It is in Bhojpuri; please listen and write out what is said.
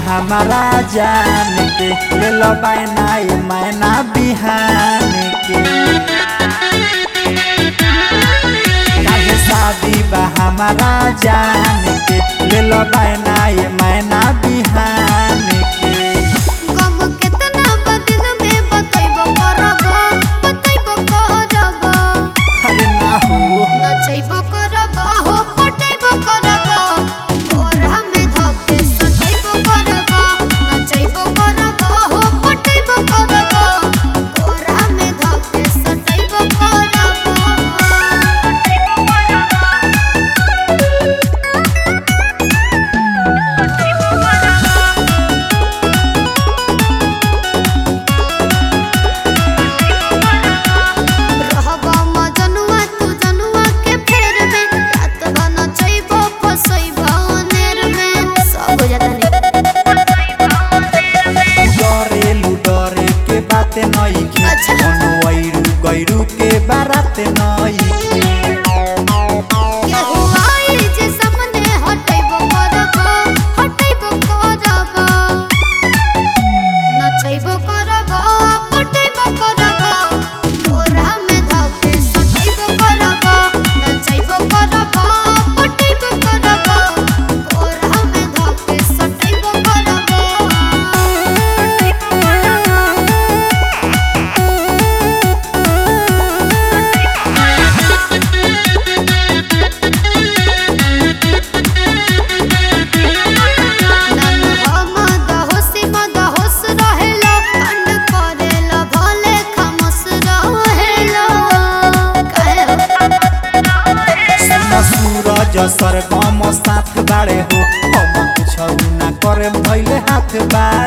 हमारा जान के ले लो बैना ये मैना बिहान के काहे शादी बा हमारा जान के ले लो बैना ये मैना बिहान के गम केतना बदन में बतैबो करबो बतैबो करबो अरे ना हो नचैबो करबो हो पटैबो करबो तोरा में धके सटैबो करबो नचैबो करबो हो पटैबो करबो तोरा में धके सटैबो करबो रहबा मजनुआ तू जनुआ के फेर में रात बन चैबो फसैबो अनेर में सब हो जाता नहीं डरेलु डरे के बात नई के अच्छा। कोनो वैरू गैरू के बारात नई के केहू आई जे सामने हटैबो करबो हटैबो करबो नचैबो करबो पटैबो करबो तोरा में धके सटैबो करबो नचैबो करबो पटैबो करबो तोरा में धके सटैबो करबो नन हम दहोसी मदहोस रहेला अंड करेला भले खमस रहेला काहे सुन सूरज सरगम साथ बाड़े हो हम कुछ ना करे भइले हाथ बा